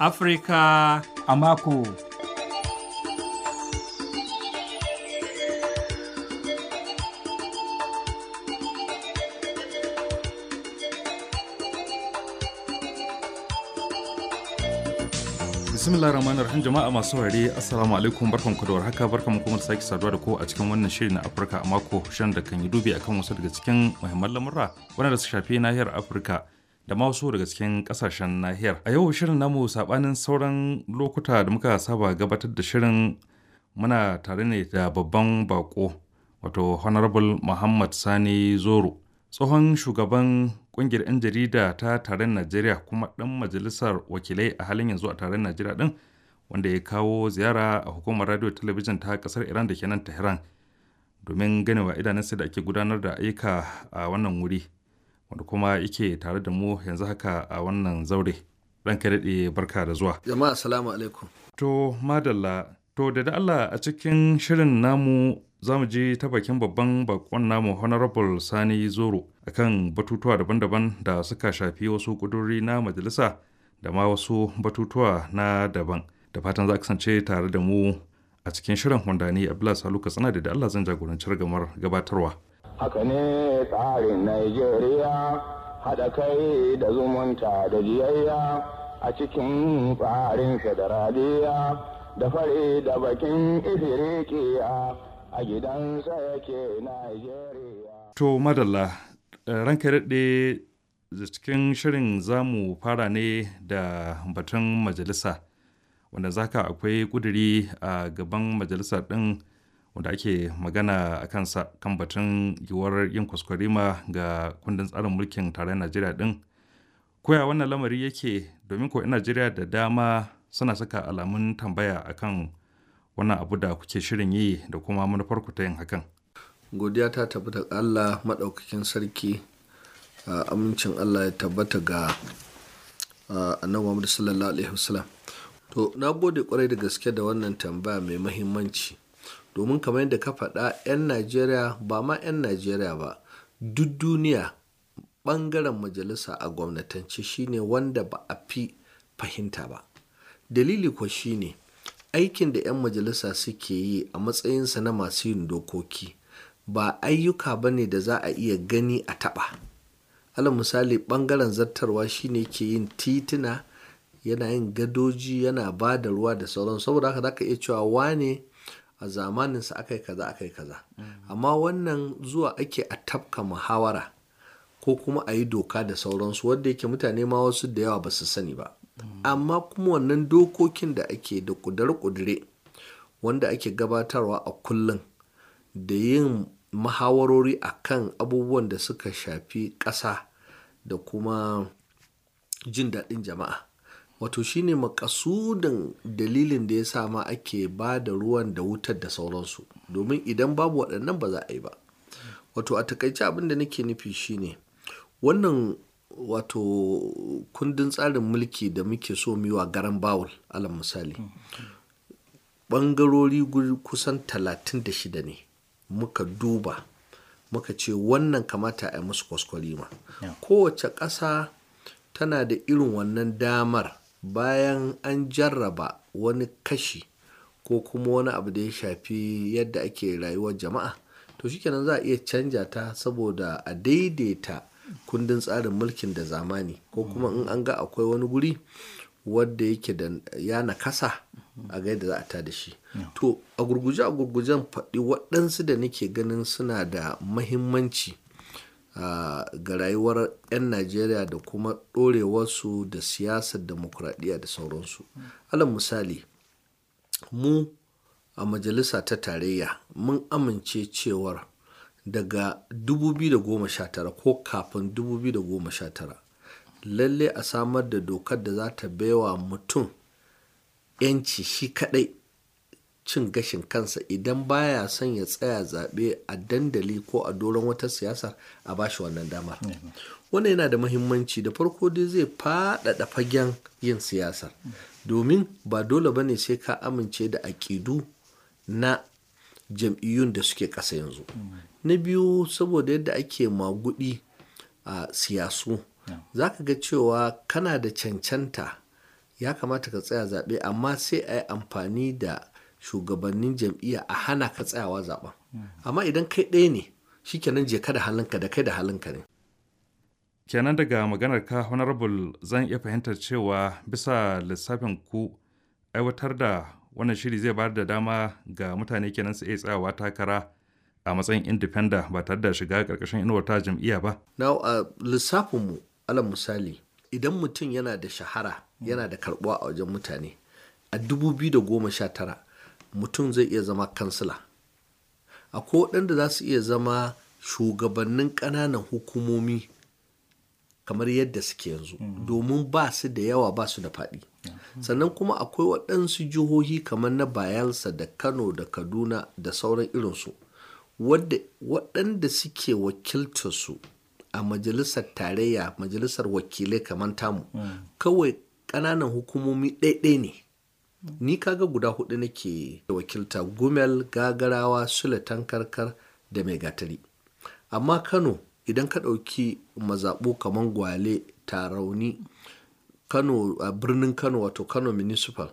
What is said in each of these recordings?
Afirka a mako. bismillah rahman rahim jama'a masu saurare assalamu alaikum barkan ku da warhaka barkan kuma da sake saduwa da ku a cikin wannan shiri na afirka a mako shan da kan yi dubi akan wasu daga cikin muhimman lamurra wanda su shafi nahiyar afirka da ma wasu daga cikin kasashen nahiyar a yau shirin namu sabanin sauran lokuta da muka saba gabatar da shirin muna tare ne da babban bako wato honorable muhammad sani zoro tsohon shugaban kungiyar 'yan jarida ta taron najeriya kuma ɗan majalisar wakilai a halin yanzu a taron najeriya ɗin wanda ya kawo ziyara a hukumar radio talabijin ta ƙasar iran da ke nan tehran domin ganewa idanunsa da ake gudanar da ayyuka a wannan wuri wanda kuma yake tare da mu yanzu haka a wannan zaure ranka daɗe barka da zuwa jama'a assalamu alaikum to madalla to da Allah a cikin shirin namu za mu je ta bakin babban bakon namu honorable sani zoro akan batutuwa daban-daban da suka shafi wasu kuduri na majalisa da ma wasu batutuwa na daban da fatan za kasance tare da mu a cikin shirin wanda ni abdullahi salu katsina da Allah zan jagoranci ragamar gabatarwa haka ne tsarin Najeriya haɗa kai da zumunta da jiyayya a cikin tsarin federaliya da fari da bakin ifirikiya a gidansa yake Najeriya. To madalla ranka daɗe da cikin shirin za mu fara ne da batun majalisa wanda zaka akwai ƙuduri a gaban majalisa ɗin wanda ake magana a kansa kan batun yiwuwar yin kwaskwarima ga kundin tsarin mulkin tarayyar najeriya ɗin koya wannan lamari yake domin ko 'yan najeriya da dama suna saka alamun tambaya akan wannan abu da kuke shirin yi da kuma manufar ku ta yin hakan godiya ta tabbata ga allah maɗaukakin sarki amincin allah ya tabbata ga annabi muhammadu sallallahu alaihi wasallam to na gode kwarai da gaske da wannan tambaya mai mahimmanci domin kamar yadda ka faɗa 'yan najeriya ba ma 'yan najeriya ba duk duniya ɓangaren majalisa a gwamnatance shine wanda ba a fi fahimta ba dalili kuwa shine aikin da 'yan majalisa suke yi a matsayinsa na masu yin dokoki ba ayyuka ba ne da za a iya gani a taɓa alal misali ɓangaren zartarwa shine ke yin tituna yana yin gadoji yana ba da ruwa da sauran saboda haka zaka iya cewa wane a zamaninsa aka yi kaza aka yi kaza amma wannan zuwa ake a tafka muhawara ko kuma a yi doka da sauransu wadda yake mutane ma wasu da yawa ba su sani ba amma kuma wannan dokokin da ake da kudure-kudure wanda ake gabatarwa a kullum da yin mahawarori a kan abubuwan da suka shafi ƙasa da kuma jin daɗin jama'a wato shine makasudin dalilin da ya sa ma ake ba da ruwan da wutar da sauransu domin idan babu waɗannan ba za a yi ba wato a takaice abin da nake nufi shine wannan wato kundin tsarin mulki da muke so mu yi wa garan bawul alal misali ɓangarori kusan 36 ne muka duba muka ce wannan kamata a yi musu kwaskwarima kowace ƙasa tana da irin wannan damar bayan an jarraba wani kashi ko kuma wani abu da ya shafi yadda ake rayuwar jama'a to shikenan za a iya canja ta saboda a daidaita kundin tsarin mulkin da zamani ko kuma in an ga akwai wani guri wadda yake da ya nakasa a ga yadda za a ta da shi to a gurguje a gurgujen faɗi waɗansu da nake ganin suna da mahimmanci ga rayuwar 'yan najeriya da kuma ɗorewarsu da siyasar demokuraɗiyya da sauransu alal misali mu a majalisa ta tarayya mun amince cewar daga 2019 ko kafin 2019 lalle a samar da dokar da za ta baiwa mutum 'yanci shi kadai cin gashin kansa idan baya son ya tsaya zaɓe a dandali ko a doron wata siyasa a bashi wannan damar wannan yana da mahimmanci da farko dai zai faɗaɗa fagen yin siyasar domin ba dole ba ne sai ka amince da aƙidu na jam'iyyun da suke ƙasa yanzu na biyu saboda yadda ake magudi a siyasu za ka ga cewa kana da cancanta ya kamata ka tsaya zaɓe amma sai a yi amfani da shugabannin jam'iyya a hana ka tsayawa zaɓen amma idan kai ɗaya ne shikenan je ka da halinka da kai da halinka ne kenan daga maganar ka honorable zan iya fahimtar cewa bisa lissafin ku aiwatar da wannan shiri zai bayar da dama ga mutane kenan su iya tsayawa takara a matsayin independent ba tare da shiga karkashin inuwar ta jam'iyya ba na a lissafinmu alal misali idan mutum yana da shahara yana da karbuwa a wajen mutane a 2019 mutum zai iya zama kansila akwai waɗanda za su iya zama shugabannin ƙananan hukumomi kamar yadda suke yanzu domin ba su da yawa ba su da faɗi sannan kuma akwai waɗansu jihohi kamar na bayelsa da kano da kaduna da sauran irinsu waɗanda suke wakiltarsu a majalisar tarayya majalisar wakilai kamar tamu kawai ƙananan hukumomi ɗaiɗai ne ni kaga guda hudu nake wakilta gumel gagarawa sulatan karkar da mai gatari amma kano idan ka ɗauki mazaɓu kamar gwale tarauni kano a birnin kano wato kano municipal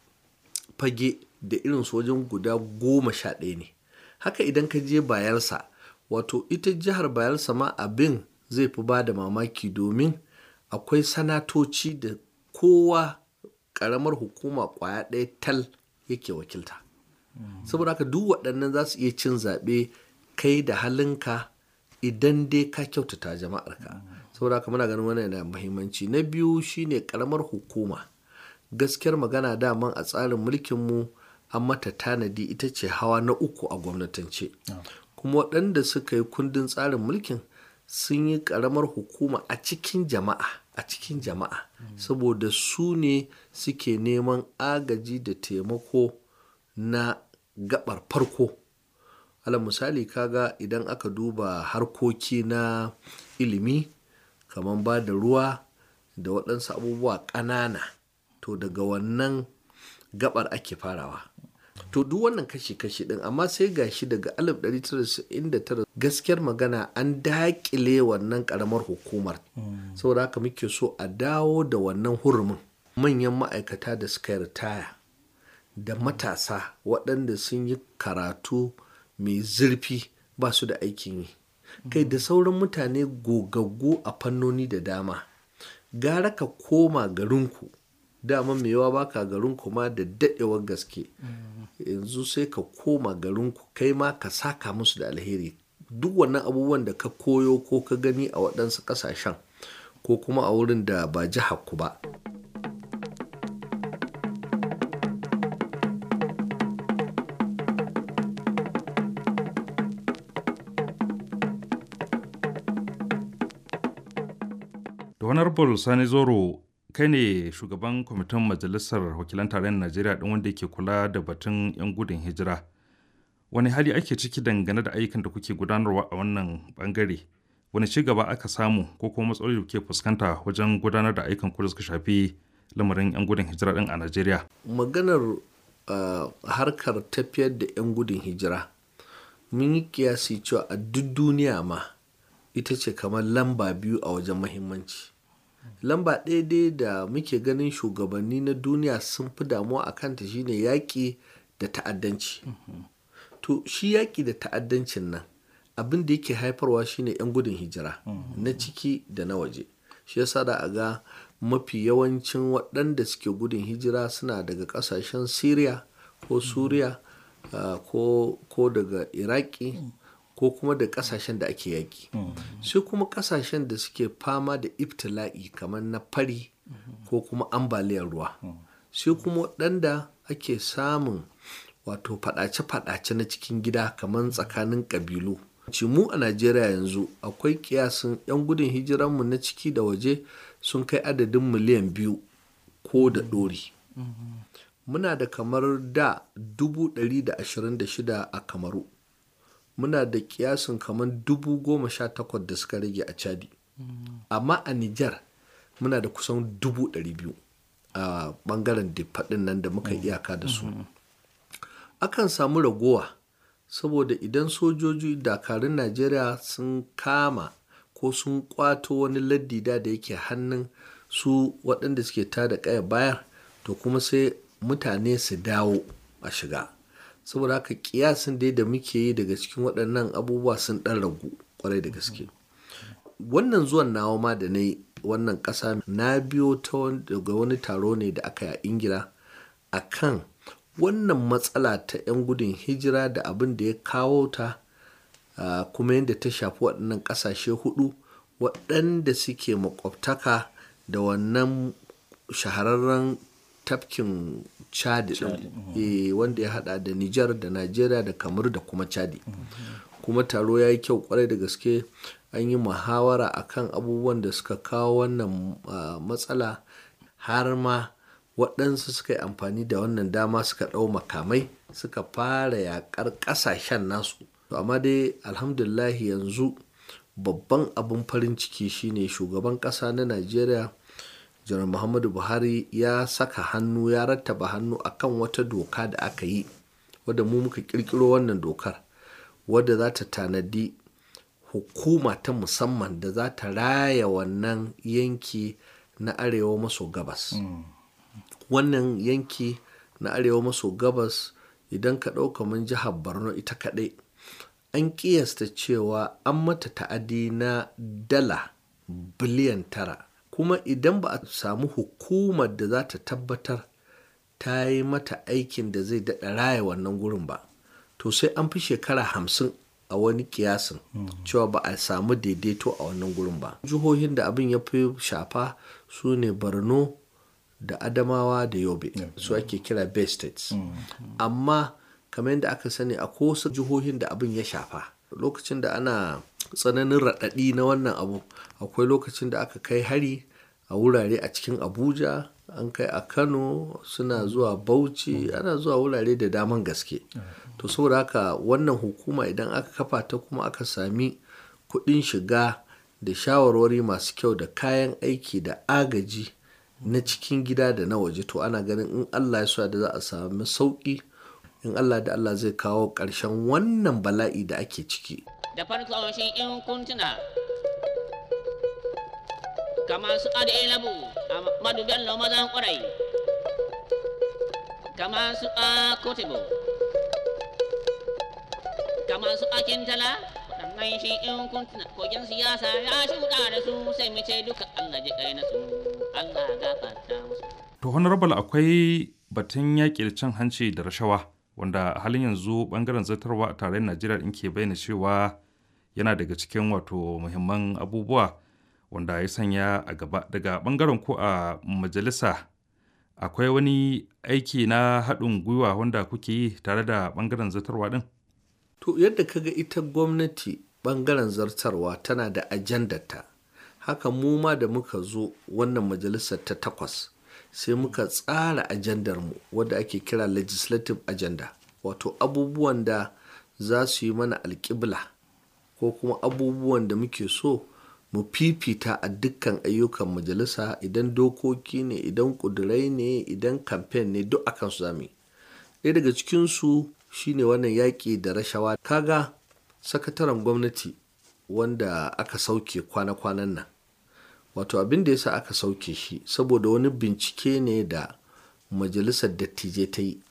fage da irin wajen guda goma sha ɗaya ne haka idan ka je bayelsa wato ita jihar bayelsa ma abin zai fi ba da mamaki domin akwai sanatoci da kowa ƙaramar hukuma ƙwaya ɗaya tal yake wakilta saboda haka duk waɗannan za su iya cin zaɓe kai da halinka idan dai ka kyautata jama'arka saboda haka muna ganin wannan yana muhimmanci na biyu shine karamar hukuma gaskiyar magana daman a tsarin mulkinmu an mata tanadi ita ce hawa na uku a gwamnatance kuma waɗanda suka yi kundin tsarin mulkin sun yi karamar hukuma a cikin jama'a a cikin jama'a saboda su ne suke neman agaji da taimako na gabar farko alal misali kaga idan aka duba harkoki na ilimi kamar ba da ruwa da waɗansu abubuwa ƙanana to daga wannan gabar ake farawa to duk wannan kashi-kashi ɗin amma sai gashi daga 1999 gaskiyar magana an daƙile wannan ƙaramar hukumar saboda haka muke so a dawo da wannan hurumin manyan ma'aikata da suka yi ritaya da matasa waɗanda sun yi karatu mai zurfi ba su da aikin yi kai da sauran mutane gogaggu a fannoni da dama gara ka koma garinku dama mai yawa baka garinku ma da daɗewar gaske yanzu sai ka koma garinku kai ma ka saka musu da alheri duk wannan abubuwan da ka koyo ko ka gani a waɗansu ƙasashen ko kuma a wurin da ba jihar ku ba honorable sani zoro kai ne shugaban kwamitin majalisar wakilan tarayyar najeriya ɗin wanda ke kula da batun 'yan gudun hijira wani hali ake ciki dangane da ayyukan da kuke gudanarwa a wannan bangare wani ci gaba aka samu ko kuma matsaloli da kuke fuskanta wajen gudanar da ayyukan ku da suka shafi lamarin 'yan gudun hijira ɗin a najeriya maganar uh, harkar tafiyar da 'yan gudun hijira mun yi kiyasi cewa a duk duniya ma ita ce kamar lamba biyu a wajen mahimmanci lamba ɗaya dai da muke ganin shugabanni na duniya sun fi damuwa a kanta shine yaƙi da ta'addanci to shi yaƙi da ta'addancin nan abin da yake haifarwa shine 'yan gudun hijira na ciki da na waje shi yasa da a ga mafi yawancin waɗanda suke gudun hijira suna daga ƙasashen syria ko suriya ko daga iraki ko kuma da kasashen da ake yaki sai kuma kasashen da suke fama da ibtila'i kamar na fari ko kuma ambaliyar ruwa sai kuma waɗanda ake samun wato faɗace-faɗace na cikin gida kamar tsakanin ƙabilu mu a najeriya yanzu akwai kiyasin 'yan gudun hijiranmu na ciki da waje sun kai adadin miliyan biyu ko da ɗori muna da kamar da 126 a kamaru muna da kiyasin kamar dubu goma sha takwas da suka rage a chadi amma a nijar muna da kusan dubu ɗari biyu a ɓangaren faɗin nan da muka iyaka da su akan samu ragowa saboda idan sojoji dakarun najeriya sun kama ko sun kwato wani laddida da yake hannun su waɗanda suke tada ƙaya bayar to kuma sai mutane su dawo a shiga saboda haka kiyasin dai da muke yi daga cikin waɗannan abubuwa sun ɗan ragu kwarai da gaske wannan zuwan nawa ma da na yi wannan ƙasa na biyo ta daga wani taro ne da aka yi a ingila a kan wannan matsala ta 'yan gudun hijira da abin da ya kawo ta kuma yadda ta shafi waɗannan ƙasashe hudu waɗanda suke makwabtaka da wannan shahararren tafkin chadi ɗin wanda ya hada da nijar da najeriya da kamar da kuma chadi kuma taro ya yi kyau kwarai da gaske an yi muhawara akan abubuwan da suka kawo wannan matsala har ma waɗansu suka yi amfani da wannan dama suka ɗau makamai suka fara yaƙar ƙasashen nasu amma dai alhamdulahi yanzu babban abin farin ciki shine shugaban ƙasa na najeriya janar muhammadu buhari ya saka hannu ya rattaba hannu akan wata doka da aka yi wadda mu muka kirkiro wannan dokar wadda za ta tanadi hukuma ta musamman da za ta raya wannan yanki na arewa maso gabas mm. wannan yanki na arewa maso gabas idan ka ɗauka mun jihar borno ita kaɗai an ƙiyasta cewa an mata ta'adi na dala biliyan tara kuma idan ba a samu hukumar da za ta tabbatar ta yi mata aikin da zai daɗa raya wannan gurin ba to sai an fi shekara hamsin a wani kiyasin cewa ba a samu daidaito a wannan gurin ba jihohin da abin ya fi shafa su ne borno da adamawa da yobe su ake kira bay states amma kamar yadda aka sani a wasu jihohin da abin ya shafa lokacin da ana tsananin raɗaɗi na wannan abu akwai lokacin da aka kai hari a wurare a cikin abuja an kai a kano suna zuwa bauchi ana zuwa wurare da daman gaske to saboda haka wannan hukuma idan aka kafa ta kuma aka sami kuɗin shiga da shawarwari masu kyau da kayan aiki da agaji na cikin gida da na waje to ana ganin in allah ya so da za a sami sauƙi in allah da allah zai kawo ƙarshen wannan bala'i da ake ciki da farko shi in kuntuna kama su labu a madu bello mazan ƙwarai kama su a kotibo kama su a kintala waɗannan shi in kuntuna kogin siyasa ya shuɗa da su sai mu ce duka allah ji kai na su allah gafarta musu to honorable akwai batun yaƙi da cin hanci da rashawa wanda a halin yanzu bangaren zartarwa a tarayyar najeriya in ke bayyana cewa yana daga cikin wato muhimman abubuwa wanda ya sanya a gaba daga bangaren ko a majalisa akwai wani aiki na haɗin gwiwa wanda kuke yi tare da bangaren zartarwa ɗin? to yadda kaga ita gwamnati bangaren zartarwa tana da ajandata haka mu ma da muka zo wannan majalisar ta takwas sai muka tsara ajandar mu wadda ake kira legislative agenda wato abubuwan da za su yi mana alƙibla ko kuma abubuwan da muke so mu fifita a dukkan ayyukan majalisa idan dokoki ne idan kudurai ne idan kamfen ne duk akan su zami ɗaya daga cikinsu shine wannan yaƙi da rashawa kaga sakataren gwamnati wanda aka sauke kwana-kwanan nan wato abin da yasa aka sauke shi saboda wani bincike ne da majalisar dattijai ta yi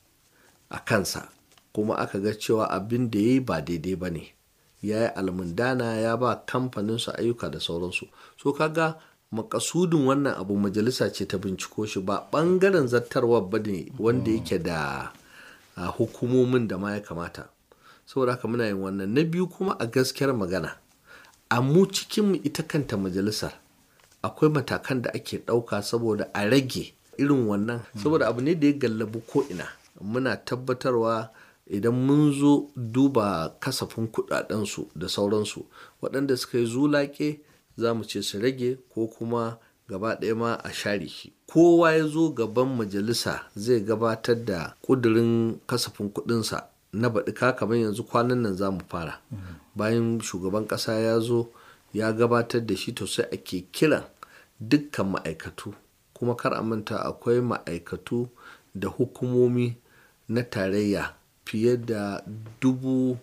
a kansa kuma aka ga cewa abin da ya yi ba daidai ba ne ya yi almundana ya ba kamfaninsu ayyuka da sauransu so kaga makasudin wannan abu majalisa ce ta binciko shi ba bangaren zartarwa ba ne wanda yake da hukumomin da ma ya kamata saboda haka muna yin wannan na biyu kuma a gaskiyar magana a mu cikin ita kanta majalisar akwai matakan da ake ɗauka saboda a rage irin wannan saboda abu ne da ya gallabu ko'ina muna tabbatarwa idan mun zo duba kasafin kudadensu da sauransu waɗanda suka yi zulake za mu ce su rage ko kuma gaba ɗaya ma a share shi kowa ya zo gaban majalisa zai gabatar da ƙudurin kasafin kuɗinsa na baɗika kamar yanzu kwanan nan za mu fara bayan shugaban ƙasa ya zo ya gabatar da shi to sai ake kiran dukkan ma'aikatu kuma kar a manta akwai ma'aikatu da hukumomi na tarayya fiye da dubu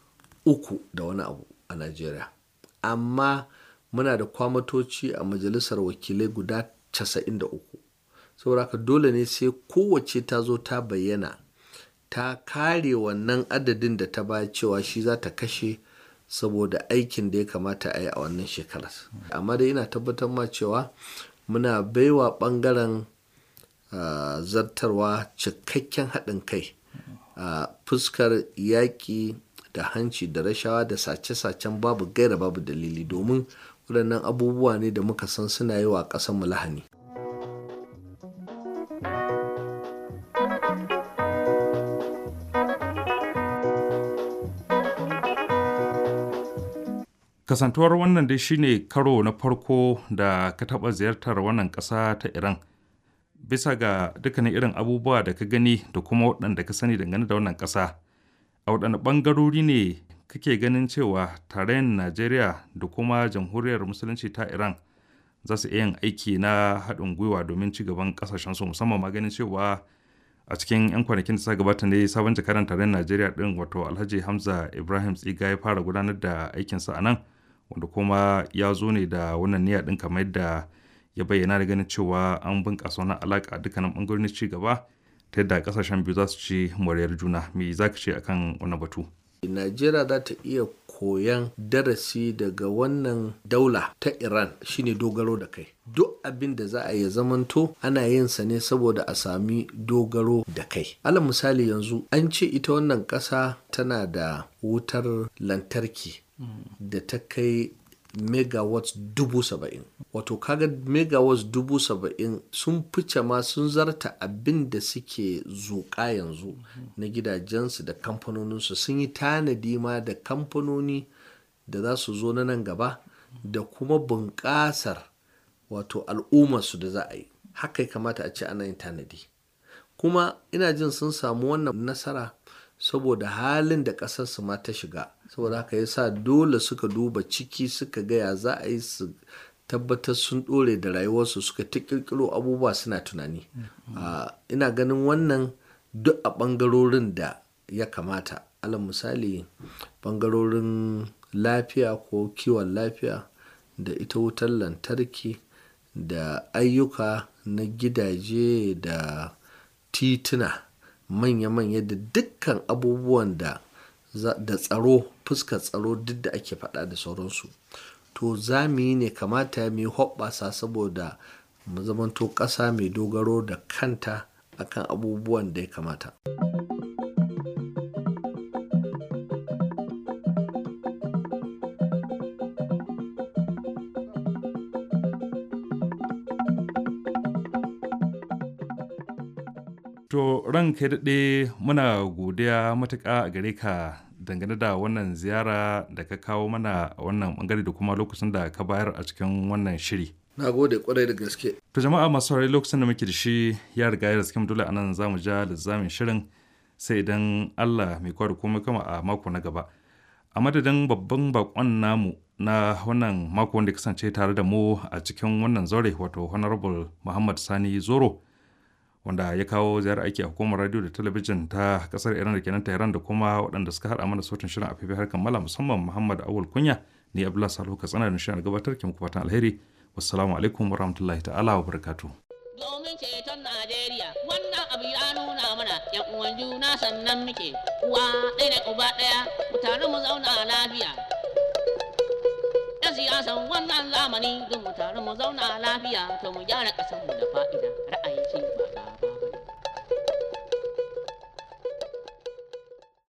uku da wani abu a najeriya amma muna da kwamatoci a majalisar wakilai guda 93 saboda haka dole ne sai kowace ta zo ta bayyana ta kare wannan adadin da ta ba cewa shi za ta kashe saboda aikin da ya kamata a yi a wannan shekarar amma dai ina tabbatar ma cewa muna baiwa bangaren uh, zartarwa cikakken haɗin kai a uh, fuskar yaƙi da hanci da rashawa da sace-sacen babu gaira babu dalili domin waɗannan abubuwa ne da muka san suna yi wa ƙasarmu lahani kasantuwar wannan dai shine karo na farko da ka taɓa ziyartar wannan ƙasa ta iran bisa ga dukkanin irin abubuwa da ka gani da kuma waɗanda ka sani dangane da wannan ƙasa a waɗanne ɓangarori ne kake ganin cewa tarayyar najeriya da kuma jamhuriyar musulunci ta iran za su iya yin aiki na haɗin gwiwa domin ci gaban ƙasashensu musamman ma ganin cewa a cikin 'yan kwanakin da suka gabata ne sabon jakadan tarayyar najeriya ɗin wato alhaji hamza ibrahim tsiga ya fara gudanar da aikinsa a nan wanda kuma ya zo ne da wannan niyya ɗin kamar yadda ya bayyana da ganin cewa an bunƙasa wannan alaƙa dukkanin ɓangarorin ci gaba ta yadda ƙasashen biyu za su ci moriyar juna me za ka ce akan wannan batu najeriya za ta iya koyan darasi daga wannan daula ta iran shine dogaro da kai duk abin da za a yi zamanto ana yin sa ne saboda a sami dogaro da kai alal misali yanzu an ce ita wannan ƙasa tana da wutar lantarki da ta kai megawatts dubu saba'in wato kaga megawatts dubu saba'in sun fice ma sun zarta abin da suke zuƙa yanzu na gidajensu da kamfanoninsu sun yi tanadi ma da kamfanoni da za su zo na nan gaba da kuma bunƙasar wato al'ummarsu da za a yi haka ya kamata a ce ana yin tanadi kuma ina jin sun samu wannan nasara saboda halin da ƙasarsu ma ta shiga saboda haka ya sa dole suka duba ciki suka gaya za a yi su tabbatar sun ɗore da rayuwarsu suka ta ƙirƙiro abubuwa suna tunani ina ganin wannan duk a ɓangarorin da ya kamata alal misali ɓangarorin lafiya ko kiwon lafiya da ita wutar lantarki da ayyuka na gidaje da tituna manya-manya da dukkan abubuwan da da tsaro fuskar tsaro duk da ake faɗa da sauransu to za mu yi ne kamata mu yi hoɓɓasa saboda mu zamanto ƙasa mai dogaro da kanta akan abubuwan da ya kamata. To ranka daɗe muna godiya matuƙa a gare ka dangane da wannan ziyara da ka kawo mana a wannan bangare da kuma lokacin da ka bayar a cikin wannan shiri. Na gode kwarai da gaske. To jama'a masu saurari lokacin da muke da shi ya riga ya riske dole anan za mu ja lizamin shirin sai idan Allah mai kwa da komai kama a mako na gaba. A madadin babban bakon namu na wannan mako wanda kasance tare da mu a cikin wannan zaure wato Honorable Muhammad Sani Zoro. wanda ya kawo ziyarar aiki a hukumar radio da talabijin ta kasar iran da kenan tehran da kuma waɗanda suka haɗa mana sautin shirin a fifi harkar mala musamman muhammad awul kunya ni abdullahi salihu katsina da shirin gabatar ke muku fatan alheri wassalamu alaikum wa rahmatullahi ta'ala wa barakatu. domin ceton najeriya wannan abu ya nuna mana yan uwan juna sannan muke uwa ɗaya da uba ɗaya mu tare mu zauna lafiya yan siyasan wannan zamani don mu tare mu zauna lafiya to mu gyara ƙasarmu da fa'ida ra'ayin ci